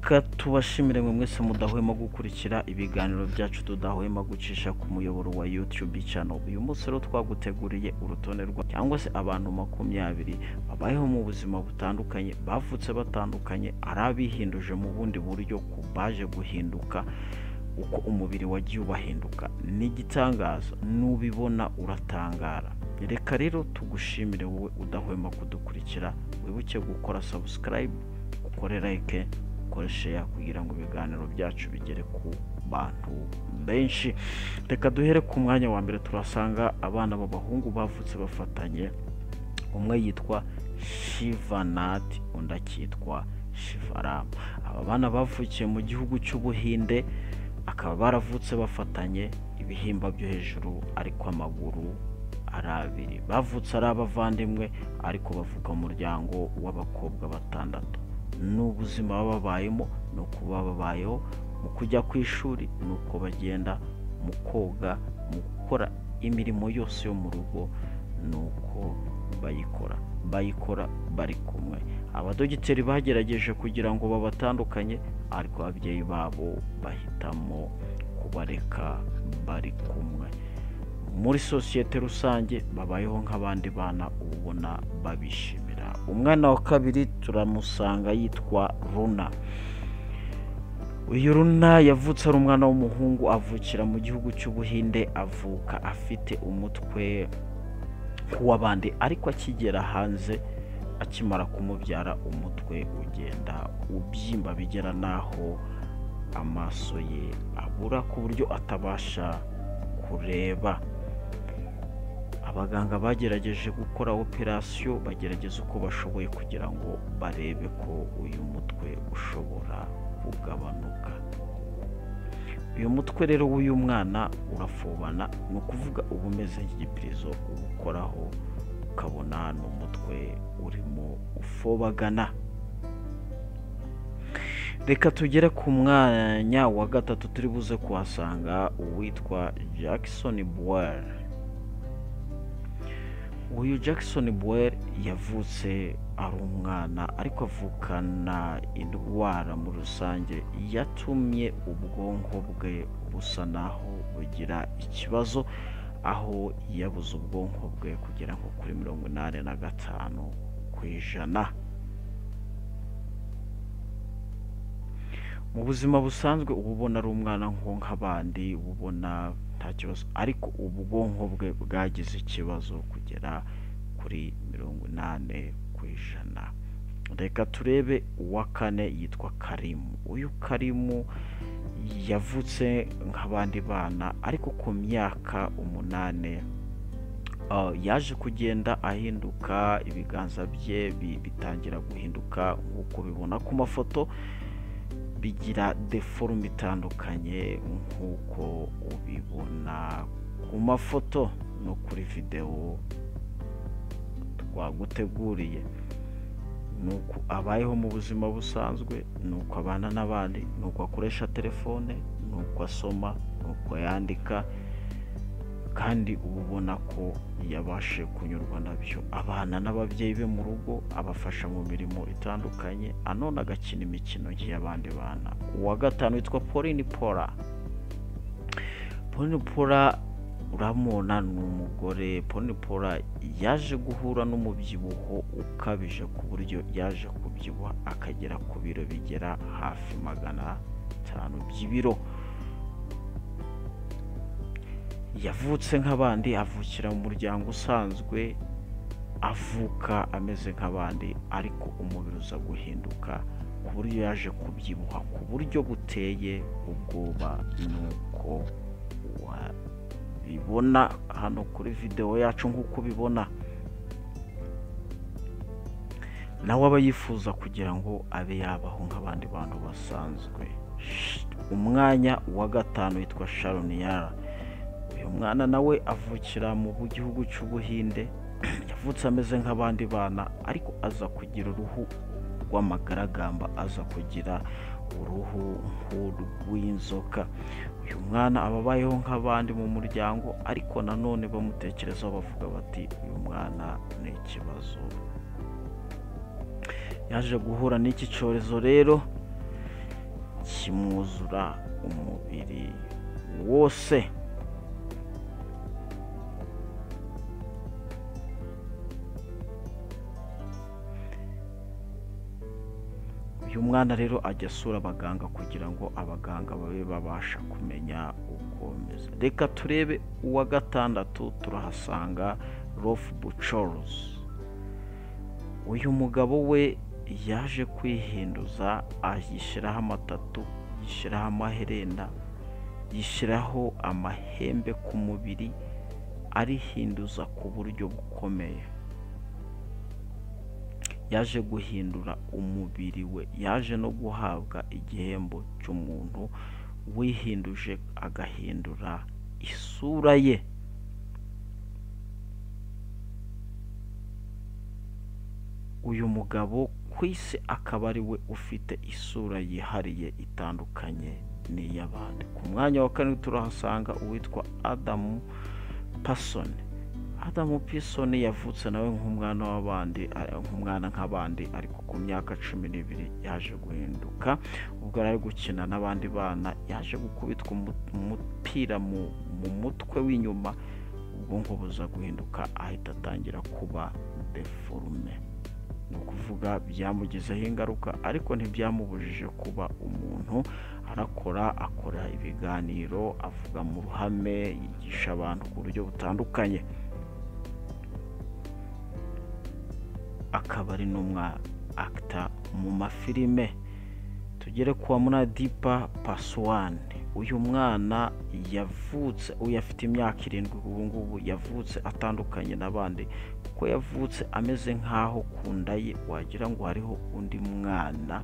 reka tubashimire mwe mwese mudahwema gukurikira ibiganiro byacu tudahwema gucisha ku muyoboro wa YouTube channel uyu munsi rero twaguteguriye urutonde rwa cyangwa se abantu makumyabiri babayeho mu buzima butandukanye bavutse batandukanye ari abihinduje mu bundi buryo ku baje guhinduka uko umubiri wagiye ubahinduka ni igitangazo n'ubibona uratangara reka rero tugushimire wowe udahwema kudukurikira wibuke gukora subscribe ukore like ukore share kugira ngo ibiganiro byacu bigere ku bantu benshi reka duhere ku mwanya wa mbere turasanga abana b'abahungu bavutse bafatanye umwe yitwa shivanati undi akitwa shivaramu aba bana bavukiye mu gihugu cy'ubuhinde akaba baravutse bafatanye ibihimba byo hejuru ariko amaguru ari abiri bavutse ari abavandimwe ariko bavuka umuryango w'abakobwa batandatu n'ubuzima baba babayemo ni uko baba babayeho mu kujya ku ishuri ni uko bagenda mu koga mu gukora imirimo yose yo mu rugo ni uko bayikora bayikora bari kumwe abadogiteri bagerageje kugira ngo babatandukanye ariko ababyeyi babo bahitamo kubareka bari kumwe muri sosiyete rusange babayeho nk'abandi bana ubona babishimira umwana wa kabiri turamusanga yitwa runa uyu runa yavutse ari umwana w'umuhungu avukira mu gihugu cy'ubuhinde avuka afite umutwe nk'uw'abandi ariko akigera hanze akimara kumubyara umutwe ugenda ubyimba bigera n'aho amaso ye abura ku buryo atabasha kureba abaganga bagerageje gukora operasiyo bagerageza uko bashoboye kugira ngo barebe ko uyu mutwe ushobora kugabanuka uyu mutwe rero w'uyu mwana urafubana ni ukuvuga uba umeze nk'igipirizo uwukoraho ukabona ni umutwe urimo ufobagana reka tugere ku mwanya wa gatatu turi buze kuhasanga uwitwa jackson buwel uyu jackson buwel yavutse ari umwana ariko avukana indwara muri rusange yatumye ubwonko bwe busa naho bugira ikibazo aho yabuze ubwonko bwe kugera nko kuri mirongo inani na gatanu ku ijana mu buzima busanzwe uba ubona ari umwana nk'abandi uba ubona nta kibazo ariko ubwonko bwe bwagize ikibazo kugera kuri mirongo inani ku ijana reka turebe uwa kane yitwa karimu uyu karimu yavutse nk'abandi bana ariko ku myaka umunani yaje kugenda ahinduka ibiganza bye bitangira guhinduka nk'uko bibona ku mafoto bigira deforume itandukanye nk'uko ubibona ku mafoto no kuri videwo twaguteguriye ni uko abayeho mu buzima busanzwe ni uko abana n'abandi ni uko akoresha telefone ni uko asoma ni uko yandika kandi uba ubona ko yabashe kunyurwa nabyo abana n'ababyeyi be mu rugo abafasha mu mirimo itandukanye anone agakina imikino nk'iy'abandi bana uwa gatanu witwa pauline pora pauline pora uramubona ni umugore pauline pora yaje guhura n'umubyibuho ukabije ku buryo yaje kubyibuha akagera ku biro bigera hafi magana atanu by'ibiro yavutse nk'abandi avukira mu muryango usanzwe avuka ameze nk'abandi ariko umubiri uza guhinduka ku buryo yaje kubyibuha ku buryo buteye ubwoba nuko wabibona hano kuri videwo yacu nk'uko ubibona nawe aba yifuza kugira ngo abe yabaho nk'abandi bantu basanzwe umwanya wa gatanu witwa sharoniyara uyu mwana nawe avukira mu gihugu cy'ubuhinde yavutse ameze nk'abandi bana ariko aza kugira uruhu rw'amagaragamba aza kugira uruhu nk'urw'inzoka uyu mwana aba abayeho nk'abandi mu muryango ariko nanone bamutekerezaho bavuga bati uyu mwana ni ikibazo yaje guhura n'iki cyorezo rero kimwuzura umubiri wose uyu mwana rero ajya asura abaganga kugira ngo abaganga babe babasha kumenya uko bimeze reka turebe uwa gatandatu turahasanga rofu bucorozi uyu mugabo we yaje kwihinduza yishyiraho amatatu yishyiraho amaherena yishyiraho amahembe ku mubiri arihinduza ku buryo bukomeye yaje guhindura umubiri we yaje no guhabwa igihembo cy'umuntu wihinduje agahindura isura ye uyu mugabo ku isi akaba ari we ufite isura yihariye itandukanye n'iy'abandi ku mwanya wa karindwi turahasanga uwitwa adamu pasoni adamu pisoni yavutse nawe nk'umwana w'abandi nk'umwana nk'abandi ariko ku myaka cumi n'ibiri yaje guhinduka ubwo yari ari gukina n'abandi bana yaje gukubitwa umupira mu mutwe w'inyuma ubwonko buza guhinduka ahita atangira kuba deforume ni ukuvuga byamugizeho ingaruka ariko ntibyamubujije kuba umuntu arakora akora ibiganiro avuga mu ruhame yigisha abantu ku buryo butandukanye akaba ari n'umwa akita mu mafilime tugere kuwa munadipa pasuwani uyu mwana yavutse uyu afite imyaka irindwi ubu ngubu yavutse atandukanye n'abandi kuko yavutse ameze nk'aho ku nda ye wagira ngo hariho undi mwana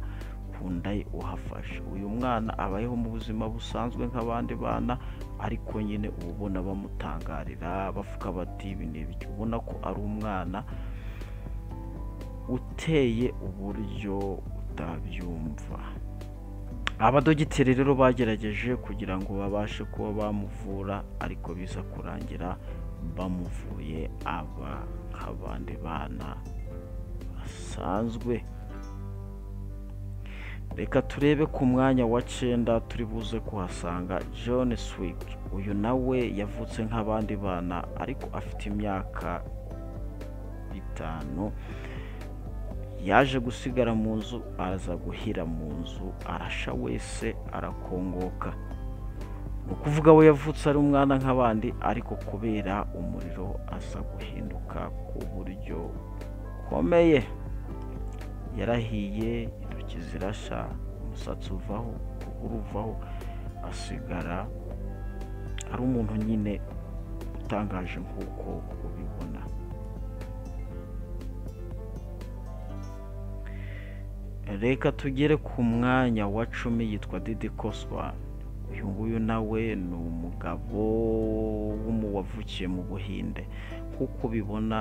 ku nda ye uhafashe uyu mwana abayeho mu buzima busanzwe nk'abandi bana ariko nyine uba ubona bamutangarira bavuga bati ibi ni ibiki ubona ko ari umwana uteye uburyo utabyumva abadogiteri rero bagerageje kugira ngo babashe kuba bamuvura ariko biza kurangira bamuvuye aba nk'abandi bana basanzwe reka turebe ku mwanya wa cyenda turi buze kuhasanga john swick uyu nawe yavutse nk'abandi bana ariko afite imyaka itanu yaje gusigara mu nzu araza guhira mu nzu arasha wese arakongoka ni ukuvuga we yavutse ari umwana nk'abandi ariko kubera umuriro aza guhinduka ku buryo bukomeye yarahiye intoki zirasha umusatsi uvaho ukuguru uvaho asigara ari umuntu nyine utangaje nk'uko ubibona reka tugere ku mwanya wa cumi yitwa didi koswa uyu nguyu nawe ni umugabo wavukiye mu buhinde nk'uko ubibona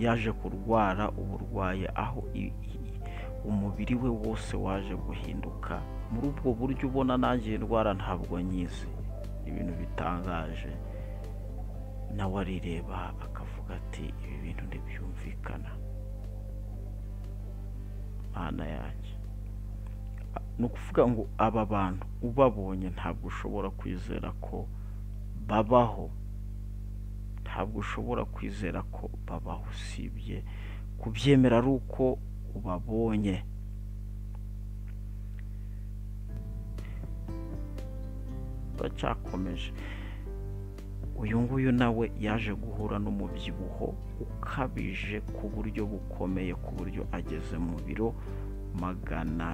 yaje kurwara uburwayi aho umubiri we wose waje guhinduka muri ubwo buryo ubona nanjye indwara ntabwo nyizi ibintu bitangaje nawe arireba akavuga ati ibi bintu ntibyumvikana mana yanjye ni ukuvuga ngo aba bantu ubabonye ntabwo ushobora kwizera ko babaho ntabwo ushobora kwizera ko babaho usibye kubyemera ari uko ubabonye turacyakomeje uyu nguyu nawe yaje guhura n'umubyibuho ukabije ku buryo bukomeye ku buryo ageze mu biro magana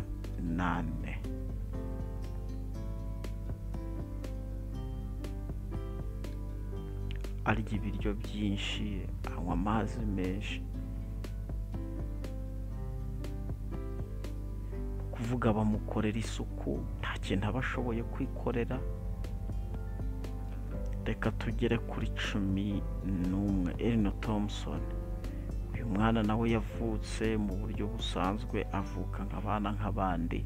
nane arya ibiryo byinshi anywa amazi menshi kuvuga bamukorera isuku nta kintu aba ashoboye kwikorera reka tugere kuri cumi n'umwe erino thomusoni uyu mwana nawe yavutse mu buryo busanzwe avuka nk'abana nk'abandi